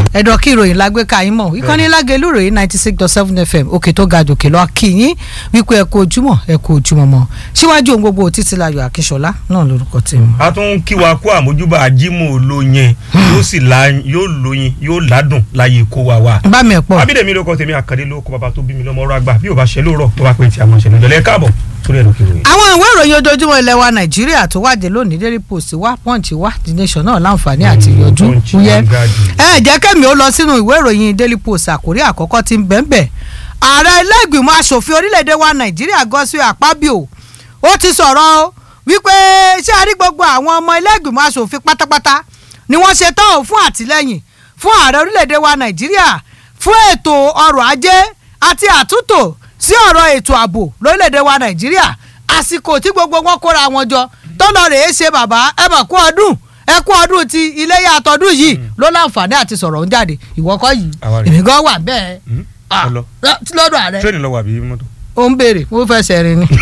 ẹ̀dọ̀ kí ìròyìn lágbé ka yín mọ̀ ìkànnì lágẹ̀lú ìròyìn ninety six dot seven fm òkè tó ga jòkè lọ kí yín wípé ẹ kú ojúmọ́ ẹ kú ojúmọ́ mọ́ síwájú ohun gbogbo títílayọ̀ akíṣọlá náà lórúkọ tèmi. a tún kí wa kú àmójúbà ajímọ̀ olóyin yóò sì la yóò lóyin yóò ládùn láyé kó wa wá. bá mi ẹ̀ pọ̀ abídèmí ló kọ tèmi àkàndé ló kọ bàbá tó bí mi lọ́mọ ọ̀rọ̀ àgbà bí ò bá ṣe lóòrọ̀ tó bá pè tí a máa ṣe lójọ́ lẹ́ káàbọ̀ sórí ẹ̀rọ kìròyìn. àwọn ìwé ìròyìn ojoojúmọ́ ilẹ̀ wa nàìjíríà tó wáde lónìí daily post wá punch wá the nation náà láǹfààní àti yọjú Punch, wúyẹ́ Vanguard. ẹ jẹ́ kẹ́mi ó lọ sínú ìwé ìròyìn daily post àkórí àkọ́kọ́ tí ń bẹ́ńbẹ́ ààrẹ ilé-ìgbìmọ̀ asòfin orílẹ̀-èdè wa nàìjíríà Godswill Akpabio ó ti sọ̀rọ̀ o wípé ṣé a rí gbogbo àwọn ọmọ ilé-ìgbìmọ̀ asòfin pátápátá ni wọ́n ṣe tán ò fún àtìlẹ́yìn fún ààrẹ orílẹ̀-èdè wa nàìjíríà fún ètò ọrọ̀ ajé àti àtúntò sí ọ̀rọ̀ ètò ààbò lórílẹ̀‐èdè wa nàìjíríà àsìkò tí gbogbo wọn kóra wọn jọ tọ́lọ̀ rèé ṣe bàbá ẹ mọ̀ kú ọdún ẹ kú ọdún ti iléyà àtọ́dún yìí ló láǹfààní àti sọ̀rọ̀ ń jáde ìwọ kọ́ yìí Àwa rèé. èmi gan wà bẹ́ẹ̀ Hmm? Ah, Ọlọ. tí lọ́dọ̀ ààrẹ tírẹ́nì lọ wà bí mọ́tò. ó ń béèrè mo fẹsẹ̀ rìn ni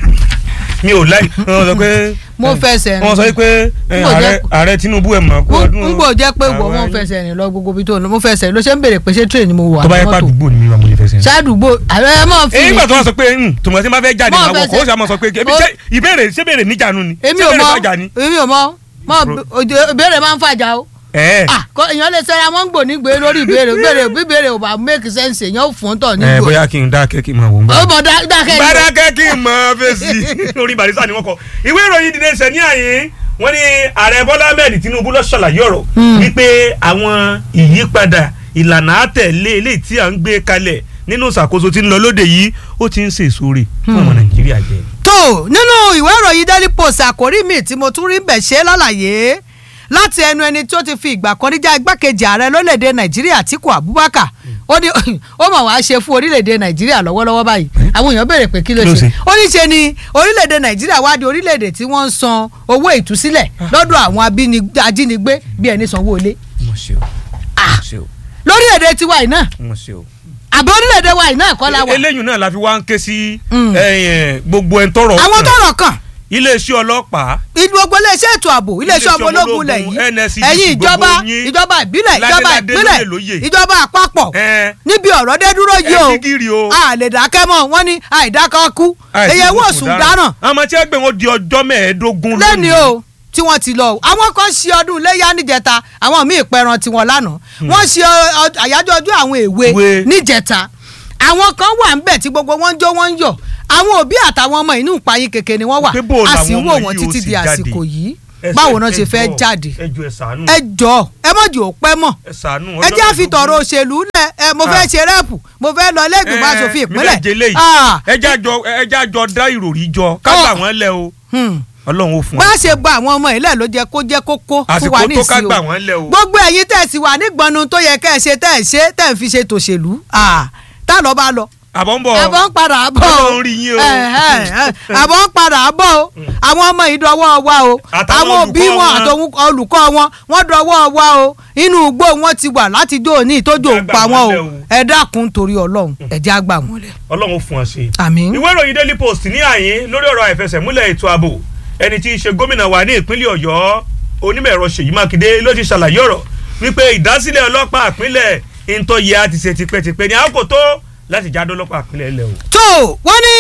mi ò láì wọ́n sọ pé. Mo fẹsẹ̀ rìn. wọ́n sọ pé eh, Mo jẹ́- ààrẹ ààrẹ Tinubu ẹ̀ mọ̀ kú ọdún. n gbọ́ jẹ́ pé wọ́n Àwa wọ́n yìí. fẹsẹ̀ rìn lọ gbogbo ibi tó lọ mo fẹsẹ̀ rìn ló ṣe ń béèrè pé ṣé train ni mo wà tó bá yẹ mọ́tò pàdúgbò ni mi wà mo lè fẹsẹ̀ rìn. ṣáàdùgbò ààrẹ ẹ mọ̀ fi èyí gbà tó wá sọ pé tòmọ̀ tí n bá fẹ́ jáde Mọ́ máa wọ̀ kó fẹsẹ̀- o sì máa sọ pé ebi Ó- ṣé ìbéèrè ṣé béèrè níjànú ni èmi ṣé ò béèrè mọ̀ fàjà ni. èmi ò mọ̀ mọ̀ Bro. òjò- ìbéèrè máa ń fàjà o. ẹ ah kọ èèyàn lè sẹ́ra wọ́n ń gbò ní gbé lórí ìbéèrè ìbéèrè ìbéèrè ò bá make sense èèyàn ò fún tọ̀ ní ẹ gbò. bóyá kí n dákẹ́ kí n máa wò ń bá. ó bọ̀ dá- dákẹ́ ni. gbadakẹ́ kí n máa fèsì lórí barista ni wọ́n kọ ìwé ìròyìn dìde ṣẹ̀ ní àyè wọ́n ní ààrẹ bọ́lá ahmed tinubu ló ṣàlàyé ọ̀rọ̀ wípé àwọn ìyípadà ìlànà àtẹ̀lé eléyìí tí à ń gbé kalẹ̀ nínú ìṣàkóso tí ń lọ lóde yìí ó ti ń ṣèṣore fún ọmọ nàìjíríà jẹ. tó nínú ìwé ìròyìn daily post àkórí mi tí mo tún rí bẹ̀ ṣe lálàyé láti ẹnu ẹni tó ti fi ìgbà kan níjà igbákejì ààrẹ lórílẹ̀‐èdè nàìjíríà Àtíkù Abubakar ó ní ó mà wá ṣe fún orílẹ̀‐èdè nàìjíríà lọ́wọ́lọ́wọ́ báyìí àwọn èèyàn béèrè pé kí ló Kí ló ṣe ṣe? ó ní ṣe ni orílẹ̀‐èdè nàìjíríà wá di orílẹ̀‐èdè tí wọ́n ń san owó ìtúsílẹ̀ lọ́dọ̀ àwọn abíni- ajínigbé bí ẹni sanwó ilé mo ṣe o Ah. mo ṣe o lórílẹ̀‐èdè tiwa yìí náà mo ṣe o. àbí orílẹ̀‐èdè wa yìí náà kọ́ la wà eléyìí náà la fi wá ń ké sí Mm. eh, gbogbo ẹ̀ ń tọrọ àwọn kàn. tọ́rọ̀ kàn iléeṣẹ́ ọlọ́pàá gbogbo iléeṣẹ́ ètò ààbò iléeṣẹ́ Iléeṣẹ́ ọmọ ológun ológun, lẹ̀ yìí NSCDC, ẹ̀yin ìjọba gbogbo yín. ìjọba ìbílẹ̀ ìjọba Ládéládé ìpínlẹ̀ lóyè lóyè. ìjọba àpapọ̀ ẹ níbi ọ̀rọ̀ dé dúró yìí o ẹ kíkiri o. a lè dákẹ́ mọ́ wọ́n ní àìdákẹ́ kú èyẹ wò sùn dáràn àmọ́ tí ẹ gbé wọn di ọjọ́ mẹ́ẹ̀ẹ́dógún lẹ́ni o tí wọ́n ti lọ o àwọn kan ṣe ọdún iléyà níjẹta àwọn míì pẹran tiwọn lánàá wọ́n ṣe ọ- ọ- àyájọ́ ọdún àwọn èwe Èwe. níjẹta àwọn kan wà ń bẹ̀ tí gbogbo wọn ń jó wọn ń yọ̀ àwọn òbí àtàwọn ọmọ inú ìpayín kékeré ni wọ́n wà Pé bó a làwọn sì ń ọmọ wò wọ́n yìí ó títí sì di jáde? àsìkò yìí Ẹ ṣe- báwo náà ṣe ẹ fẹ́ jọ̀ọ́, jáde ẹ jọ̀ọ́ ẹ ṣàánú ẹ jọ ẹ mọ̀ jù ó pẹ́ mọ̀ ẹ ṣàánú ẹ jẹ́ àfi tọ̀rọ̀ òṣèlú lẹ̀ ẹ mo fẹ́ Ah. ṣe rẹ́pù mo fẹ́ lọ lẹ́gbẹ̀ẹ́ aṣòfin ìpínlẹ̀ ìpínlẹ̀ Ah, ẹjẹ́ àjọ ẹjẹ́ àjọ dá ìròrí jọ ká Oh. gbà wọ́n lẹ̀ o hmm. ọlọ́run ó fún bá wa a ṣe gba àwọn ọmọ ilẹ̀ ló jẹ́ kó jẹ́ kókó fún àsìkò wa tó ká nísìnyí gbà o wọ́n lẹ̀ o gbogbo ẹ̀yin tẹ̀ sí wa nígbọnnu tó yẹ kẹ́ ẹ ṣe tẹ̀ ẹ ṣe tẹ̀ ń fi ṣe tòṣèlú Ah, tá lọ bá lọ àbọ̀ ń bọ̀ àbọ̀ ń padà bọ̀ o Ọlọ́run rí yín o. Ẹ̀hẹ́n, ẹ̀, àbọ̀ ń padà bọ̀ o àwọn ọmọ yìí dọwọ́ wa o Àtàwọn àwọn òbí olùkọ́ wọn wọn. àtòun olùkọ́ wọn wọ́n dọwọ́ wa o inú igbó wọn ti wà láti jó òní ìtójú Ẹ òun gbà pa wọn wọ́n o lẹ̀ o. ẹ dákun torí ọlọ́run ẹ jẹ́ á gbà wọ́n lẹ̀. ọlọ́run ó fún wa ṣe. àmín. ìwé ìròyìn daily post ní àyín lórí ọ̀rọ̀ àìfẹsẹ̀múlẹ̀ ètò ààbò ẹni tí í ṣe gómìnà wa ní ìpínlẹ̀ ọ̀yọ́ onímọ̀ ẹ̀rọ ṣèyí mákindé ló ti ṣàlàyé ọ̀rọ̀ wípé ìdásílẹ̀ ọlọ́pàá ìpínlẹ̀ ìntọ́yẹ àti ṣe tipẹ́tipẹ́ ní àkókò tó láti jáde ọlọ́pàá ìpínlẹ̀ ilẹ̀ o. tó wọ́n ní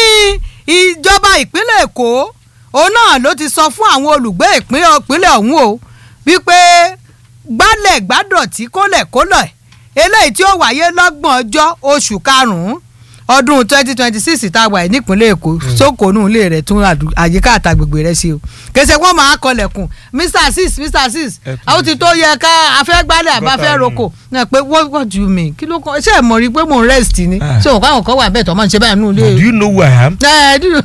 ìjọba ìpínlẹ̀ èkó òun náà ló ti sọ fún àwọn olùgbé ìpínlẹ̀ ìpínlẹ̀ ọ̀hún o wípé gbálẹ̀ gbádọ̀tí kólẹ̀ kólẹ̀ eléyìí tí ó wáyé lọ́gbọ̀n ọjọ́ oṣù karùn-ún ọdún twenty twenty six tá a wà yìí nípínlẹ̀ èkó sókòónù ilé rẹ̀ tún àdú- àyíká àtàgbègbè rẹ̀ ṣe o kèsè wọn máa kọlẹ̀kùn mr six mr six Ẹ kú. àwọn ti tó yẹ ká afẹ́gbálẹ̀ àbáfẹ́ Gọ́tà roko náà pé what what do you mean kí ló kọ́ ṣé ẹ mọ̀ rí i pé mò ń rest ni Ah. ṣé òun káwọn kan wà bẹ́ẹ̀ tó máa ń ṣe báyìí nínú ilé do you know who I am? Eh, do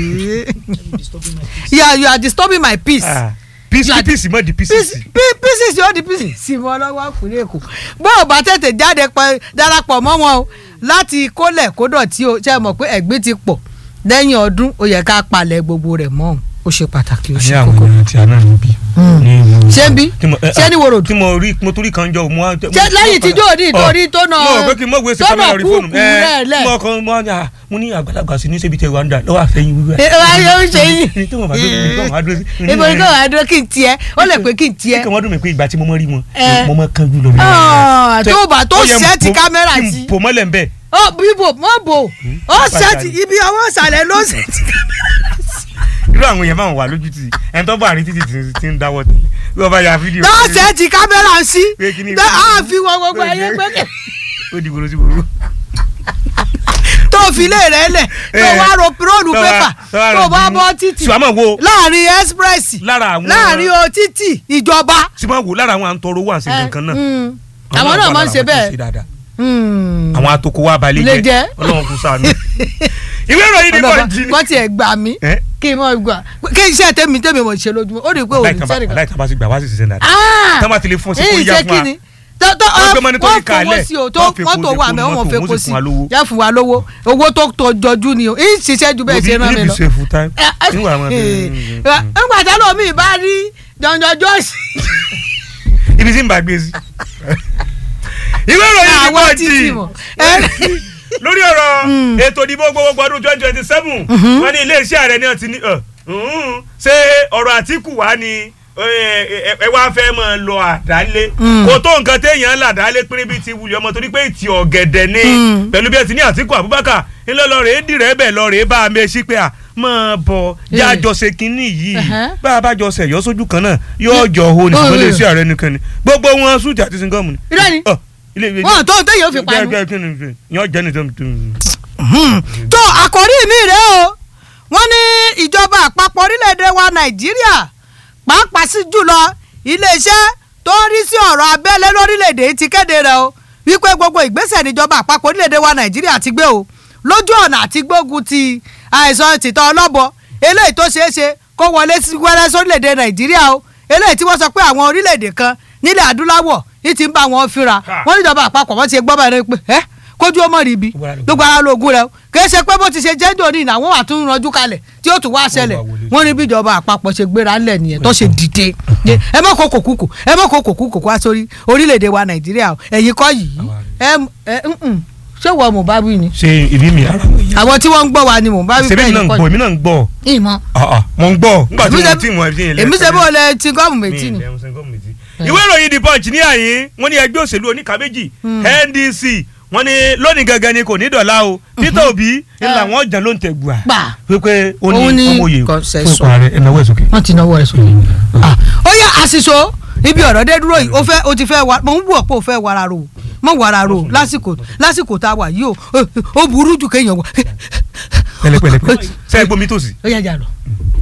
yeah you are disturbing my peace. Ah, peace You are- peace mọ́ di peace pieces. pe- pieces yóò di pieces sí mọ́ lọ́wọ́ àkùnrin èkó bó o bá tètè jáde pẹ́ darapọ̀ mọ́ wọn o láti kólẹ̀ kódọ̀tí o ṣe é mọ̀ pé ẹ̀gbin ti pọ̀ lẹ́yìn ọdún ó yẹ ká palẹ̀ gbogbo rẹ̀ mọ́ o ó ṣe pàtàkì ó ní ṣe àwọn kókó èèyàn tí a náà níbí. Mm. ní ìlú- Ṣé ń bí? tí mo- eh, Ṣé ní wòròdú? tí mo rí mo torí kan jọ mo wá. ṣé lẹ́yìn tí jóòdì ìtòrí tó nà mo rò pé kí n mọ̀ gbé ṣe tó nà kámẹ́rà rí fóònù kúkú rẹ̀ lẹ̀. mo kàn mo ní à mo ní àgbàlagbà sí ní ṣébi tẹ wà ń dà lọ́wọ́ àfẹ́yìn wíwẹ́. ẹ wá yóò ṣe yín ní tí mo bá dúró ní tí mo bá dúró sí. ibo ni kò wá dúró kí n tiẹ̀ ó lè pé kí n tiẹ̀ kí wọ́n dùn mí pé ìgbà tí mo mọ̀ rí wọn Eh. mo mọ̀ kan jù lọ. mi. Ah, tó bá tó Ó yẹ ṣẹ́ẹ̀tì mo- kámẹ́rà kí n sí pò mọ́lẹ̀ ń bẹ̀. ó bíbò mọ́ bò ó ṣẹ́ẹ̀tì pàtàkì. ibi ọwọ́ ìsàlẹ̀ ló ṣẹ́ẹ̀tì kámẹ́rà sí irú àwọn èèyàn máa wà lójú tì ẹni tó bá rí títì tí- tí ń dáwọ́ tẹ̀lé bí wọ́n bá ya fídíò. ló ṣẹ́ẹ̀tì kámẹ́rà sí Pé kí ni- tó á fi wọ gbogbo ayé pé ó di gbòòrò sí gbòòrò. tó fi lé rẹ̀ lẹ̀ tó Eh. wá ro róòlù Tó wá- pépà tó wá tó ro bá bí- bọ́ títì ṣùgbọ́n wo láàrin express lára àwọn láàrin o títì ìjọba. ṣùgbọ́n wo lára àwọn à ń tọrọ owó àti nǹkan náà. Mm. àwọn náà máa ń ṣe bẹ́ẹ̀. bẹ́ẹ̀. Mm. àwọn atoko wa balẹ̀ Ilé jẹ́. ọlọ́run kò sànù. ìwé ìròyìn ní ọlọ́ba pọ́ǹjì ni. wọ́n ti ẹ̀ gbà mí Eh? kí n mọ̀ gbà kí iṣẹ́ tèmi tèmi mọ̀ ṣe lójúmọ́ ó rí i pé òní sẹ́ni kan. aláìtàn bá ti gbà wá sí ṣiṣẹ́ dáadáa. Ah! tán bá ti lè fún ọ sí kó èyí yá ṣe fún kí wa. ni tó tó Wọ́n gbé mọ́ni tó wọ́n ní kalẹ̀, fowó sí o tó wọ́n fi mọ́tò kún wà sí mẹ́ wọ́n mọ́tò, fẹ́ wọ́n kó sì sí fún wa lówó. yá fún wa lówó owó tó tó jọjú ni o èyí ṣiṣẹ́ ju bẹ́ẹ̀ ṣe rán mi níbi lọ. ṣe full time. níwà máa nígbà tí lómi bá rí jọjọ jọ́ọ̀sì ibi tí ń bá gbé sí. ìwé ìròyìn ní àwọn pọ́ǹjì títì mọ̀. lórí ọ̀rọ̀ ètò ìdìbò gbogbogbò ọdún twenty twenty seven wọ́n ní iléeṣẹ́ ààrẹ náà ti ní ọ̀, ǹhún, ṣé ọ̀rọ̀ àtìkù wá ni ẹ ẹ- ẹ wá fẹ́ mọ̀ lọ àdálé Mm. kò tó nǹkan téèyàn ń là dálé pín níbi tí wulẹ̀ ọmọ torí pé ìtì ọ̀gẹ̀dẹ̀ ni Mm. pẹ̀lú bí ẹ ti ní àtìkù Abubakar ńlọ lọ rèé dìrẹ́ bẹ̀ lọ rèé bá a mẹ́sí pé à mọ̀ bọ̀ yá Eh. jọ ṣe kínní yìí Ẹ̀hẹ́. bá a bá jọ ṣẹ̀yọ́ sójú kan náà yóò jọ ho ní ṣùgbọ́n Oh, iléeṣẹ́ ààrẹ nìkan ni gbogbo wọn súùtì àti singọ́ọ̀mù ni. irọ́ ni Ọ, ilé ìwé wọn tó ń téyàn fi panu. gẹ́gẹ́ kí ni yọ jẹ́ ní tó ń tó àkòrí mi rèé o wọ́n ní ìjọba àpapọ̀ orílẹ̀-èdè wa nàìjíríà pàápàá sí jùlọ iléeṣẹ́ tó ń rí sí ọ̀rọ̀ abẹ́lé lórílẹ̀-èdè yìí ti kéde rẹ̀ o wípé gbogbo ìgbésẹ̀ níjọba àpapọ̀ orílẹ̀-èdè wa nàìjíríà ti gbé o lójú ọ̀nà àti gbógun ti àìsàn tìtọ́ ọlọ́bọ eléyìí tó ṣeé ṣe kó wọlé sí wẹ́rẹ́ sórílẹ̀-èdè nàìjíríà o eléyìí tí wọ́n sọ pé àwọn orílẹ̀-èdè kan nílẹ̀ adúláwọ̀ yìí ti ń bá wọn fínra Ha. wọ́n níjọba àpapọ̀ wọ́n ti gbọ́ báyìí pé ẹ́ kójú ó mọ̀ rí ibi Gbogbo ara lóògùn. gbogbo ara lóògùn rẹ o kìí ṣe pé bó ti ṣe jẹ́ńdò ní ìnáwó àtún ranjú kalẹ̀ tí ó tún wá ṣẹlẹ̀ wá wọlé. wọ́n ní bí ìjọba àpapọ̀ ṣe gbéra ńlẹ̀ nìyẹn tó ṣe dìde Yé, ẹ mọ̀ kó kòkúkò ẹ mọ̀ kó kòkúkò wá sórí orílẹ̀-èdè wa nàìjíríà o ẹ̀yin kọ́ yìí ẹ ẹ ǹǹ, ṣé wọ́n mò ń bá wí ni ṣe ìbí mi ara wọn yẹn. àwọn tí wọ́n ń gbọ́ wa ni mò ń bá wí ṣe bẹ́ẹ̀ náà ń kọ́ gbọ́ èmi náà ń gbọ́ yìí ìmọ̀ Ah, ah, mo ń gbọ́ nígbà tí Èmi mo ṣe- tí mo ẹbí yẹn èmi ṣe bó lẹ ti gọ́ọ̀mù méjì ni ìwé ìròyìn the punch ní àyín wọ́n ní ẹgbẹ́ òṣèlú oníkà méjì ndc wọ́n ní lónìí gangan ni kò ní dọ̀la o peter obi ńlá wọn jẹ́ ló ń tẹ̀ gbà gbà pé ó Òun ní ní ọmọye fún consensus. ipò ààrẹ ẹ̀náwó ẹ̀ sókè. wọ́n ti náwó rẹ̀ sókè. ó yá àṣìṣo ibi ọ̀rọ̀ dé dúró yìí ó fẹ́ ó ti fẹ́ wa mo ń wọ̀ pé ó fẹ́ wara ro mọ̀ wara ro lásìkò lásìkò tá a wà yìí o ó burú jù kéèyàn wọ. pẹ̀lẹ́pẹ̀lẹ́ ṣe é gbomi tòsí. ó yá jà lọ.